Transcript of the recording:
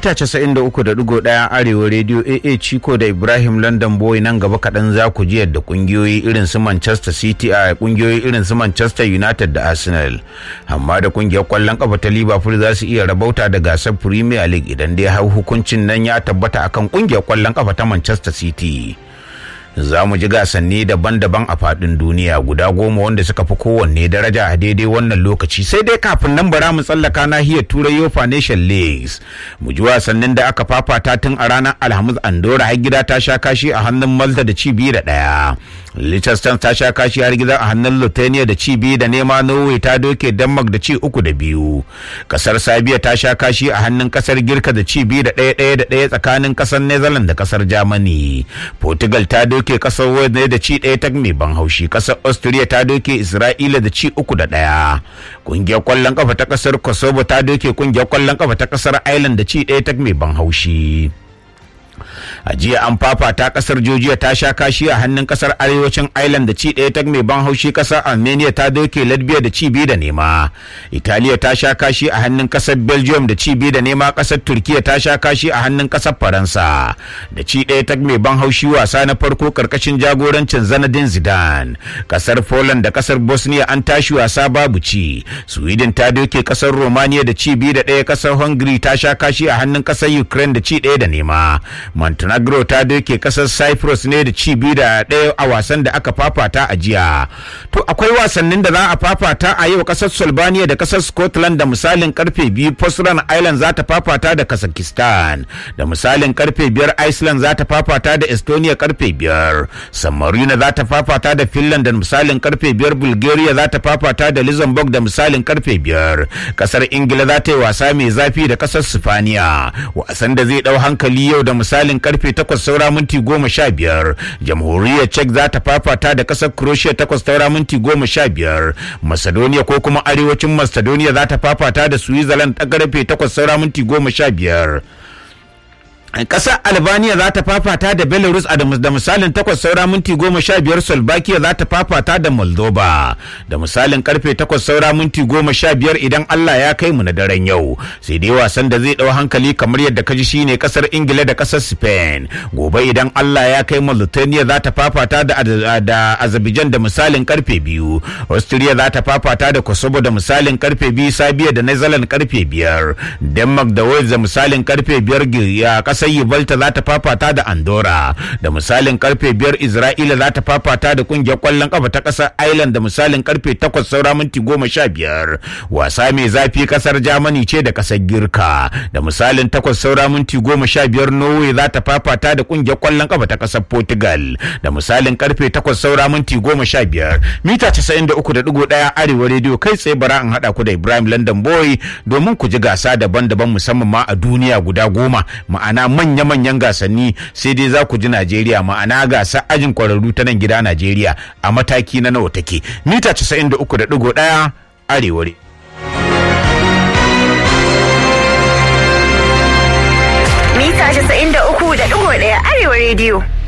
mita 93.1 arewa rediyo aa ciko da ibrahim london boy nan gaba kaɗan za ku ji yadda ƙungiyoyi irin su manchester city a ƙungiyoyi irin su manchester united da arsenal amma da ƙungiyar ƙwallon ƙafa ta liverpool za su iya rabauta da gasar premier league idan dai har hukuncin nan ya tabbata akan ƙungiyar ƙwallon ƙafa ta manchester city za mu ji gasanni daban-daban a faɗin duniya guda goma wanda suka fi kowanne daraja a daidai wannan lokaci sai dai kafin nan bara mu tsallaka nahiyar turai yofa nation leagues mu ji wasannin da aka fafata tun a ranar alhamis andorra har gida ta sha kashi a hannun malta da ci biyu da ɗaya liechtenstein ta sha kashi har gida a hannun lithuania da ci biyu da nema norway ta doke denmark da ci uku da biyu kasar sabiya ta sha kashi a hannun kasar girka da ci biyu da ɗaya ɗaya da ɗaya tsakanin kasar netherlands da kasar germany portugal ta doke doke kasar Wales ne da ci ɗaya ta mai ban haushi kasar Austria ta doke Isra'ila da ci uku da ɗaya kungiyar kwallon kafa ta kasar Kosovo ta doke kungiyar kwallon kafa ta kasar Ireland da ci ɗaya ta mai ban haushi a jiya an fafata kasar Georgia ta sha kashi a hannun kasar arewacin Ireland da ci ɗaya ta mai ban haushi kasar Armenia ta doke Latvia da ci biyu da nema Italiya ta sha kashi a hannun kasar Belgium da ci biyu da nema kasar Turkiya ta sha kashi a hannun kasar Faransa da ci ɗaya ta mai ban haushi wasa na farko karkashin jagorancin Zanadin Zidane kasar Poland da kasar Bosnia an tashi wasa babu ci Sweden ta doke kasar Romania da ci biyu da ɗaya kasar Hungary ta sha kashi a hannun kasar Ukraine da ci ɗaya da nema Montenegro ta doke kasar Cyprus ne da ci biyu da ɗaya a wasan da aka fafata a jiya. To akwai wasannin da za a fafata a yau kasar Slovenia da kasar Scotland da misalin karfe biyu Postran Island za ta fafata da Kazakhstan da misalin karfe biyar Iceland za ta fafata da Estonia karfe biyar San Marino za ta fafata da Finland da misalin karfe biyar Bulgaria za ta fafata da Luxembourg da misalin karfe biyar kasar Ingila za ta yi wasa mai zafi da kasar Sifaniya wasan da zai dau hankali yau da misalin karfe takwas saura minti goma sha biyar jamhuriyar czech za ta fafata da kasar croatia takwas saura minti goma sha biyar macedonia ko kuma arewacin macedonia za ta fafata da switzerland ta karfe takwas saura minti goma sha biyar Ƙasar Albania za ta fafata da Belarus a da misalin takwas saura minti goma sha biyar Slovakia za ta fafata da Moldova da misalin karfe takwas saura minti goma sha biyar idan Allah ya kai mu na daren yau sai dai wasan da zai ɗau hankali kamar yadda ka ji shine ƙasar Ingila da ƙasar Spain gobe idan Allah ya kai mu Lithuania za ta fafata da, da Azerbaijan da misalin karfe biyu Austria za ta fafata da Kosovo da misalin karfe biyu Sabiya da Netherlands karfe biyar Denmark da Wales da misalin karfe biyar ya ƙasar sai Yuvalta za ta fafata da Andorra da misalin karfe biyar Isra'ila za ta fafata da kungiyar kwallon kafa ta kasar Ireland da misalin karfe takwas saura minti goma sha biyar wasa mai zafi kasar Germany ce da kasar Girka da misalin takwas saura minti goma sha biyar Norway za ta fafata da kungiyar kwallon kafa ta kasar Portugal da misalin karfe takwas saura minti goma sha biyar mita casa'in da uku da digo ɗaya arewa rediyo kai tsaye bara in haɗa ku da Ibrahim London Boy domin ku ji gasa daban-daban musamman ma a duniya guda goma ma'ana manya-manyan gasanni sai dai za ku ji Najeriya ma'ana gasa ajin kwararru ta nan gida Najeriya a mataki na nawa take mita 93.1 arewa Mita 93.1 arewa rediyo.